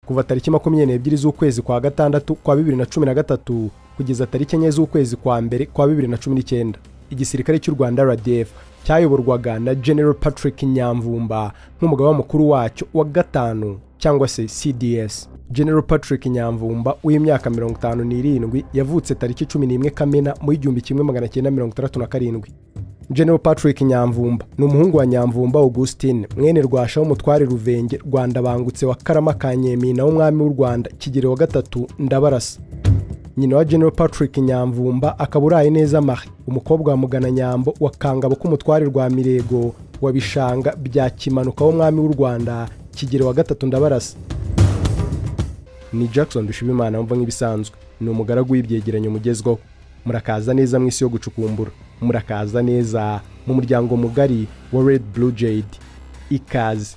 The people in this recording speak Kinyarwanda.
kuva tariki makumyabiri n'ebyiri z'ukwezi kwa gatandatu kwa bibiri na cumi na gatatu kugeza tariki enye z'ukwezi kwa mbere kwa bibiri na cumi n'icyenda igisirikare cy'u rwanda rdf cyayoborwaga na general patrick nyamvumba nk'umugaba mukuru wacyo wa gatanu cyangwa se cds general patrick nyamvumba w'imyaka mirongo itanu n'irindwi yavutse tariki cumi n'imwe kamena mu igihumbi kimwe magana cyenda mirongo itandatu na karindwi general patrick nyamvumba ni umuhungu wa nyamvumba augustine mwene rwasha w'umutware ruvenge rwanda bangutse wa karama ka nyemina w'umwami w'u rwanda kigero wa gatatu ndabarasa nyina wa general patrick nyamvumba akaba uraye neza marie umukobwa wa mugana nyambo wa kangabo k'umutware rwa mirego wa bishanga bya kimanuka w'umwami w'u rwanda kigero wa gatatu ndabarasa ni jackson dushibimana wumva nk'ibisanzwe ni umugaragu w'ibyegeranyo umugezweho murakaza neza mu isi yo gucukumbura murakaza neza mu muryango mugari wa red blue jade ikaze